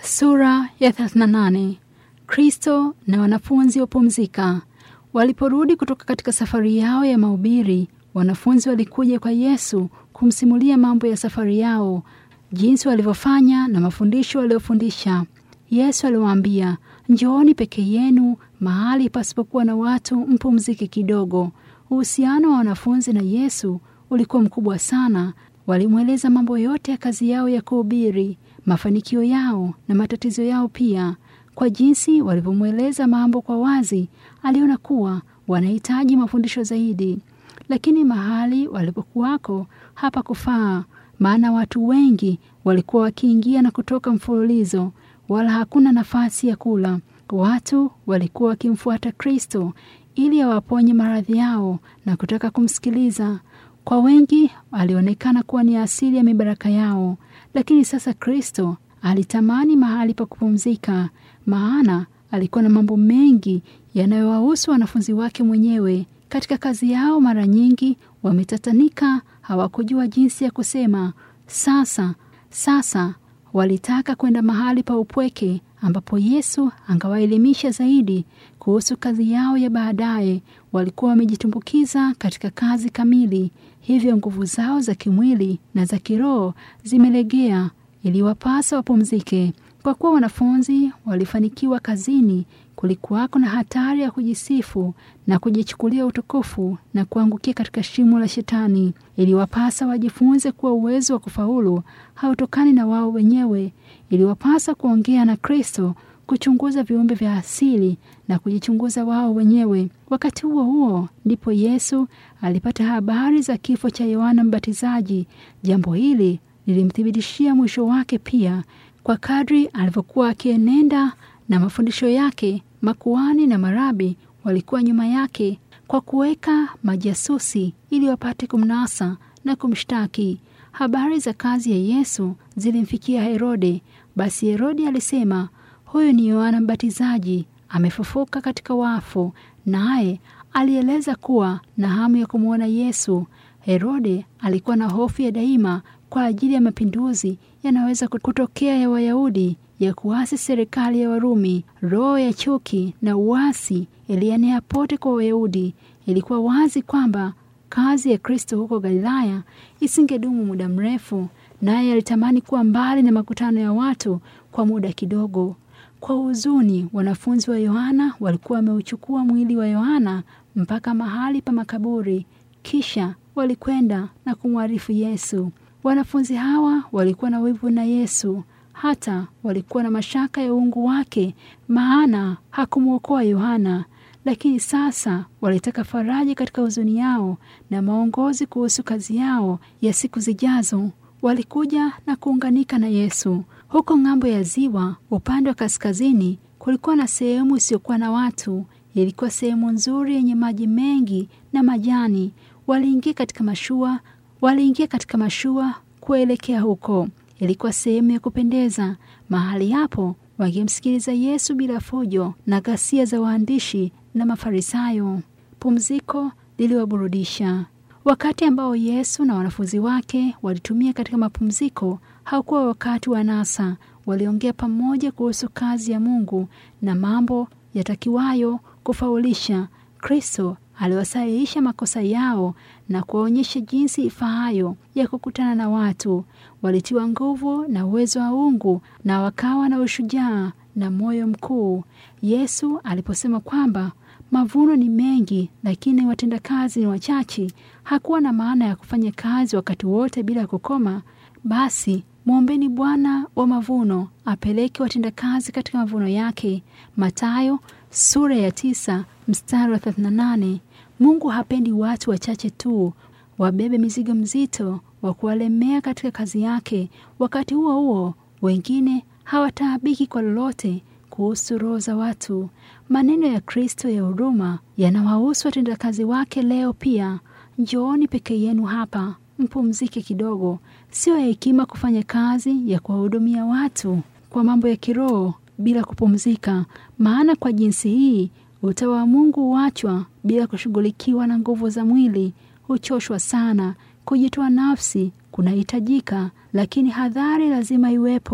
Sura ya 38. Kristo na wanafunzi wapumzika. Waliporudi kutoka katika safari yao ya mahubiri, wanafunzi walikuja kwa Yesu kumsimulia mambo ya safari yao, jinsi walivyofanya na mafundisho waliofundisha. Yesu aliwaambia, njooni peke yenu mahali pasipokuwa na watu, mpumzike kidogo. Uhusiano wa wanafunzi na Yesu ulikuwa mkubwa sana. Walimweleza mambo yote ya kazi yao ya kuhubiri, mafanikio yao na matatizo yao pia. Kwa jinsi walivyomweleza mambo kwa wazi, aliona kuwa wanahitaji mafundisho zaidi. Lakini mahali walipokuwako hapa kufaa, maana watu wengi walikuwa wakiingia na kutoka mfululizo, wala hakuna nafasi ya kula. Watu walikuwa wakimfuata Kristo ili awaponye maradhi yao na kutaka kumsikiliza. Kwa wengi alionekana kuwa ni asili ya mibaraka yao, lakini sasa Kristo alitamani mahali pa kupumzika, maana alikuwa na mambo mengi yanayowahusu wanafunzi wake mwenyewe. Katika kazi yao mara nyingi wametatanika, hawakujua jinsi ya kusema. Sasa sasa walitaka kwenda mahali pa upweke ambapo Yesu angawaelimisha zaidi kuhusu kazi yao ya baadaye. Walikuwa wamejitumbukiza katika kazi kamili, hivyo nguvu zao za kimwili na za kiroho zimelegea. Iliwapasa wapumzike. Kwa kuwa wanafunzi walifanikiwa kazini, kulikuwako na hatari ya kujisifu na kujichukulia utukufu na kuangukia katika shimo la Shetani. Iliwapasa wajifunze kuwa uwezo wa kufaulu hautokani na wao wenyewe. Iliwapasa kuongea na Kristo, kuchunguza viumbe vya asili na kujichunguza wao wenyewe. Wakati huo huo ndipo Yesu alipata habari za kifo cha Yohana Mbatizaji. Jambo hili lilimthibitishia mwisho wake pia. Kwa kadri alivyokuwa akienenda na mafundisho yake, makuhani na marabi walikuwa nyuma yake kwa kuweka majasusi ili wapate kumnasa na kumshtaki. Habari za kazi ya Yesu zilimfikia Herode. Basi Herode alisema, huyu ni Yohana Mbatizaji, amefufuka katika wafu. Naye alieleza kuwa na hamu ya kumwona Yesu. Herode alikuwa na hofu ya daima kwa ajili ya mapinduzi yanaweza kutokea ya Wayahudi ya kuasi serikali ya Warumi. Roho ya chuki na uasi ilienea pote kwa Wayahudi. Ilikuwa wazi kwamba kazi ya Kristo huko Galilaya isingedumu muda mrefu, naye alitamani kuwa mbali na makutano ya watu kwa muda kidogo. Kwa huzuni, wanafunzi wa Yohana walikuwa wameuchukua mwili wa Yohana mpaka mahali pa makaburi, kisha walikwenda na kumwarifu Yesu. Wanafunzi hawa walikuwa na wivu na Yesu, hata walikuwa na mashaka ya uungu wake, maana hakumwokoa Yohana. Lakini sasa walitaka faraja katika huzuni yao na maongozi kuhusu kazi yao ya siku zijazo. Walikuja na kuunganika na Yesu. Huko ng'ambo ya ziwa, upande wa kaskazini, kulikuwa na sehemu isiyokuwa na watu. Ilikuwa sehemu nzuri yenye maji mengi na majani. Waliingia katika mashua waliingia katika mashua kuelekea huko. Ilikuwa sehemu ya kupendeza. Mahali hapo wangemsikiliza Yesu bila fujo na ghasia za waandishi na Mafarisayo. Pumziko liliwaburudisha. Wakati ambao Yesu na wanafunzi wake walitumia katika mapumziko haukuwa wakati wa nasa. Waliongea pamoja kuhusu kazi ya Mungu na mambo yatakiwayo kufaulisha. Kristo aliwasahihisha makosa yao na kuwaonyesha jinsi ifaayo ya kukutana na watu. Walitiwa nguvu na uwezo wa uungu na wakawa na ushujaa na moyo mkuu. Yesu aliposema kwamba mavuno ni mengi, lakini watendakazi ni wachache, hakuwa na maana ya kufanya kazi wakati wote bila kukoma. Basi mwombeni Bwana wa mavuno apeleke watendakazi katika mavuno yake. Mathayo sura ya tisa mstari wa 38. Mungu hapendi watu wachache tu wabebe mizigo mzito wa kuwalemea katika kazi yake. Wakati huo huo, wengine hawataabiki kwa lolote kuhusu roho za watu. Maneno ya Kristo ya huruma yanawahusu watendakazi wake leo pia. Njooni peke yenu hapa, mpumzike kidogo. Sio ya hekima kufanya kazi ya kuwahudumia watu kwa mambo ya kiroho bila kupumzika, maana kwa jinsi hii utawa wa Mungu huachwa bila kushughulikiwa na nguvu za mwili. Huchoshwa sana. Kujitoa nafsi kunahitajika, lakini hadhari lazima iwepo.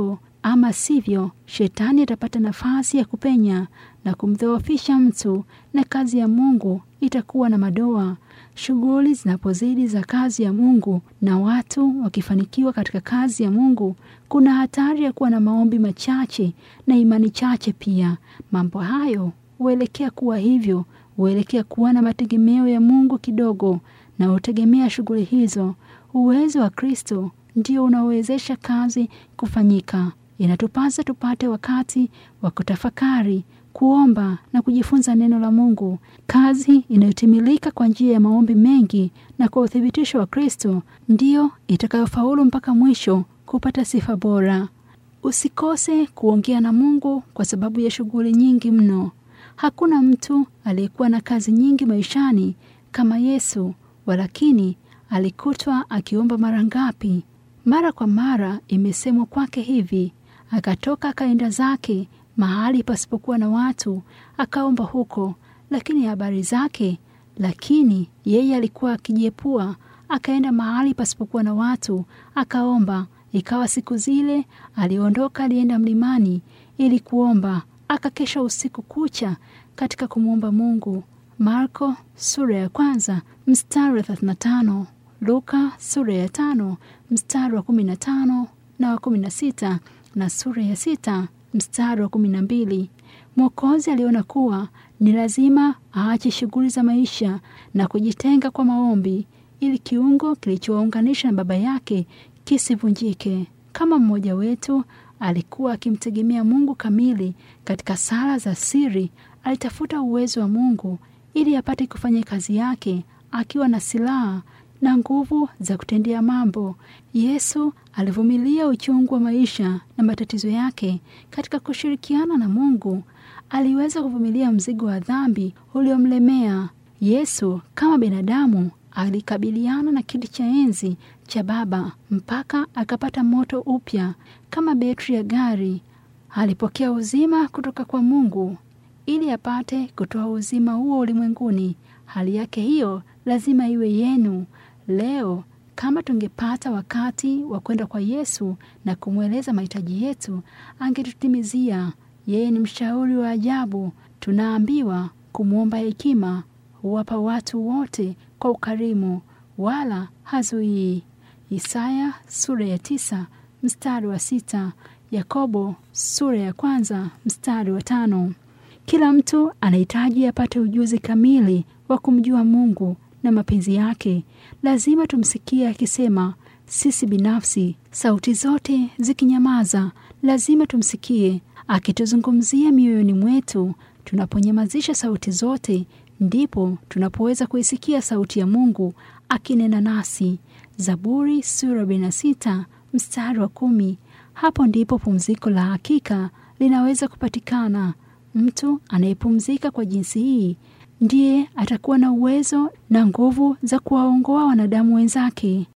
ama sivyo, shetani atapata nafasi ya kupenya na kumdhoofisha mtu, na kazi ya Mungu itakuwa na madoa. Shughuli zinapozidi za kazi ya Mungu na watu wakifanikiwa katika kazi ya Mungu, kuna hatari ya kuwa na maombi machache na imani chache pia. Mambo hayo huelekea kuwa hivyo, huelekea kuwa na mategemeo ya Mungu kidogo na hutegemea shughuli hizo. Uwezo wa Kristo ndio unaowezesha kazi kufanyika. Inatupasa tupate wakati wa kutafakari, kuomba na kujifunza neno la Mungu. Kazi inayotimilika kwa njia ya maombi mengi na kwa uthibitisho wa Kristo ndiyo itakayofaulu mpaka mwisho kupata sifa bora. Usikose kuongea na Mungu kwa sababu ya shughuli nyingi mno. Hakuna mtu aliyekuwa na kazi nyingi maishani kama Yesu, walakini alikutwa akiomba mara ngapi? Mara kwa mara imesemwa kwake hivi, akatoka akaenda zake mahali pasipokuwa na watu, akaomba huko. Lakini habari zake, lakini yeye alikuwa akijiepua, akaenda mahali pasipokuwa na watu, akaomba. Ikawa siku zile aliondoka, alienda mlimani ili kuomba, akakesha usiku kucha katika kumwomba Mungu. Marko sura ya kwanza mstari wa 35, Luka sura ya tano mstari wa 15 na wa 16 na sura ya sita mstari wa 12. Mwokozi aliona kuwa ni lazima aache shughuli za maisha na kujitenga kwa maombi ili kiungo kilichowaunganisha na Baba yake kisivunjike. Kama mmoja wetu alikuwa akimtegemea Mungu kamili katika sala za siri, alitafuta uwezo wa Mungu ili apate kufanya kazi yake akiwa na silaha na nguvu za kutendea mambo. Yesu alivumilia uchungu wa maisha na matatizo yake katika kushirikiana na Mungu. Aliweza kuvumilia mzigo wa dhambi uliomlemea. Yesu kama binadamu alikabiliana na kiti cha enzi cha Baba mpaka akapata moto upya kama betri ya gari. Alipokea uzima kutoka kwa Mungu ili apate kutoa uzima huo ulimwenguni. Hali yake hiyo lazima iwe yenu leo. Kama tungepata wakati wa kwenda kwa Yesu na kumweleza mahitaji yetu, angetutimizia. Yeye ni mshauri wa ajabu. Tunaambiwa kumwomba hekima, huwapa watu wote kwa ukarimu, wala hazuii. Isaya sura ya tisa mstari wa sita Yakobo sura ya kwanza mstari wa tano. Kila mtu anahitaji apate ujuzi kamili wa kumjua Mungu na mapenzi yake. Lazima tumsikie akisema sisi binafsi, sauti zote zikinyamaza, lazima tumsikie akituzungumzia mioyoni mwetu. Tunaponyamazisha sauti zote, ndipo tunapoweza kuisikia sauti ya Mungu akinena nasi. Zaburi sura 46 mstari wa kumi. Hapo ndipo pumziko la hakika linaweza kupatikana. Mtu anayepumzika kwa jinsi hii ndiye atakuwa na uwezo na nguvu za kuwaongoa wanadamu wenzake.